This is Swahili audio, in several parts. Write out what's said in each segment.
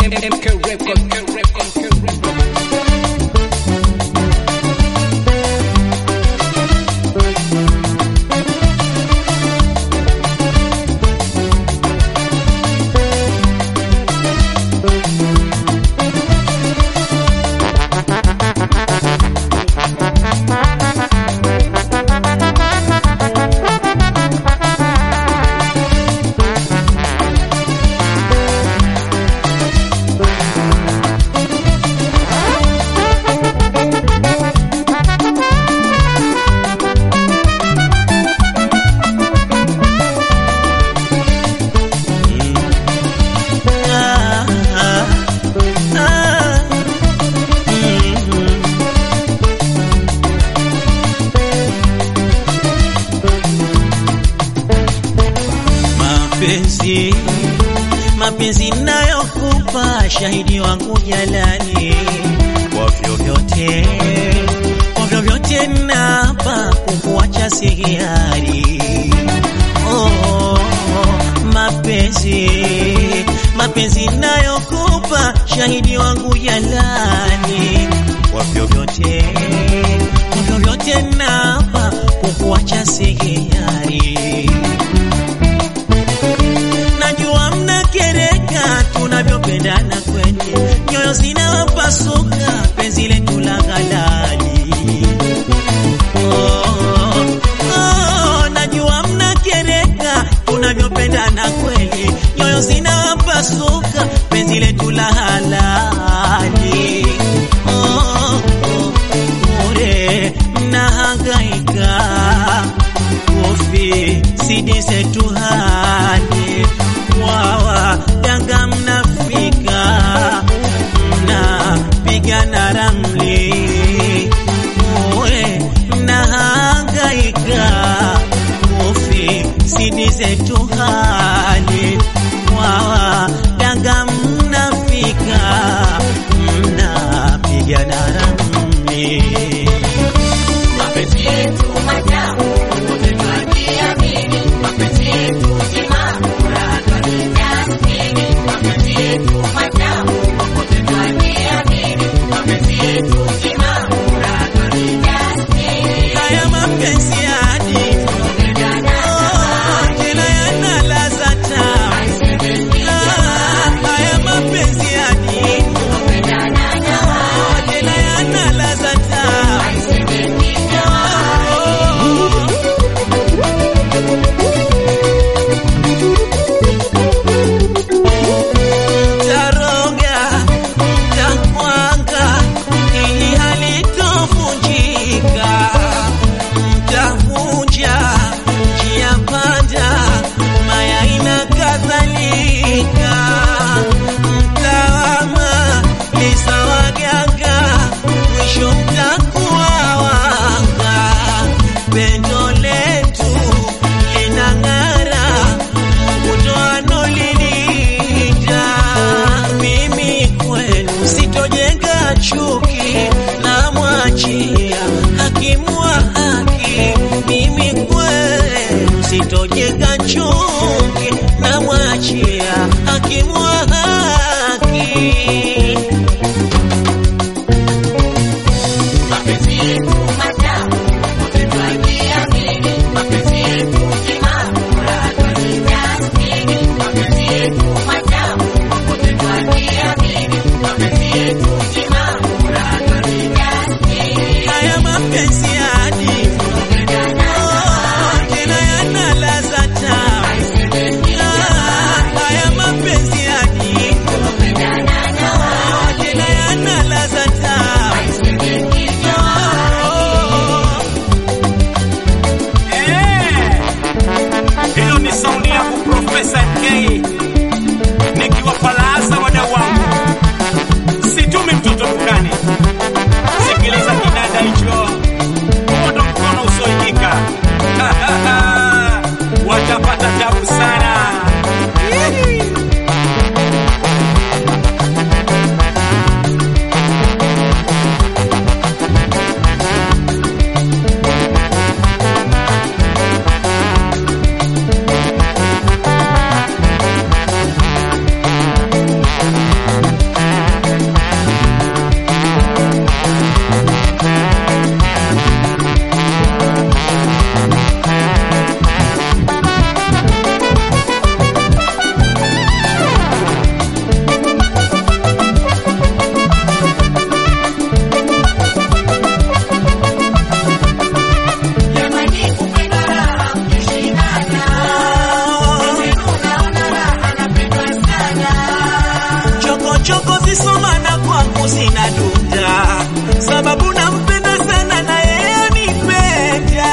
MK Record, MK Record, MK Record. Ah, ah, ah, mm. Mapenzi, mapenzi nayokupa shahidi wangu jalani, kwa vyovyote, kwa vyovyote napa kukuacha sihiari. Oh, mapenzi, mapenzi nayokupa shahidi wangu jalani, kwa vyovyote, kwa vyovyote napa kukuacha sihiari. Najua mnakereka tunavyopendana kweli, nyoyo zinawapasuka penzi letu la ghalali. Oh, oh, najua mnakereka tunavyopendana kweli, nyoyo zinawapasuka penzi letu la halali. Oh, oh, bure mnahangaika kofi sidi zetu hali wawa danga mnafika mnapigana ramli uwe mnahangaika kofi sidi zetu hali wawa danga mnafika mnapigana ramli Mapenzi yetu matamu, popote twajiamini. Mapenzi yetu timamu, raha twajitathmini. Mapenzi yetu matamu, popote twajiamini. Mapenzi yetu timamu, raha twajitathmini. haya mapenzi ya hadithi Oh, tena yana ladha tamu. Ah, haya mapenzi ya hadithi Oh, tena yana ladha tamu. Oh. Mtaroga, mtakwanga, ili halitovunjika. Mta- siwezi soma na kwangu sina dunda, sababu nampenda sana na yeye anipenda.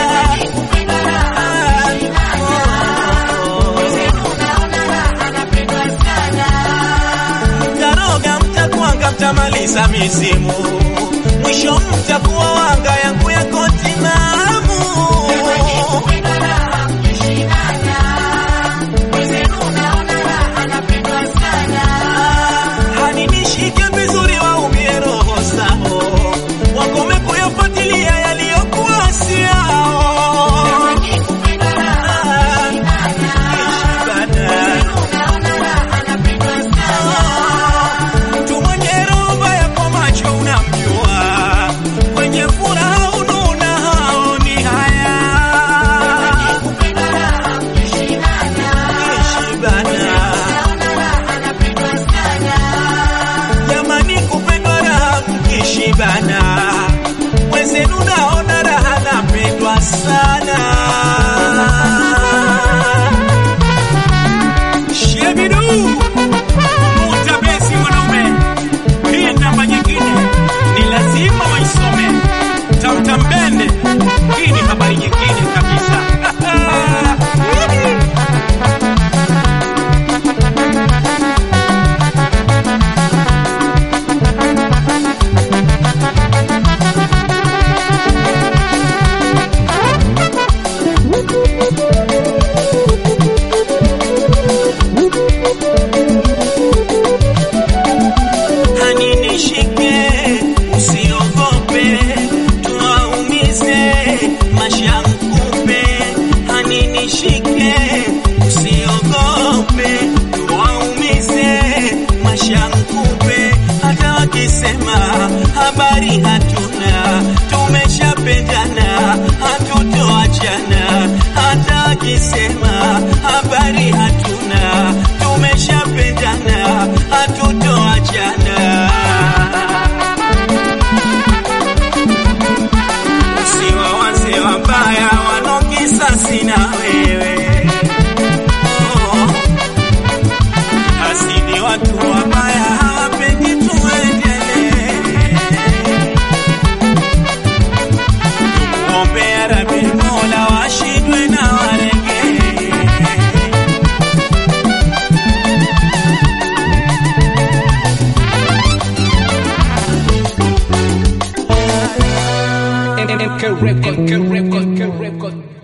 Mtaroga, mtakwanga, mtamaliza mizimu, mwisho mtakuwa wanga yangu yako timamu. Hani nishike vizuri waumie roho zao, wakome kuyafuatilia yaliyokuwa si yao. Mtu mwenye roho mbaya kwa macho unamjua, kwenye furaha ununa haoni haya. Ishibana. Jamani, kupendwa raha mkishibana, wenzenu naona raha napendwa sana. Shebidu mutabesi mwanaume, hii namba nyingine ni lazima waisome. Tamtambende, hii ni habari nyingine kabisa. Hani nishike, usiogope, tuwaumize mashankupe. Hani nishike, usiogope, tuwaumize mashankupe. Hata wakisema habari hatuna, tumeshapendana, hatutoachana. Hata wakisema habari hatuna, tumeshapendana, hatutoachana. Usiwa wazee wabaya wanaokisasi na wewe oh. Asidi watu wabaya hawapendi tuendelee. Tumuombea Rabi Mola washindwe na waregee. MK Record, MK Record, MK Record.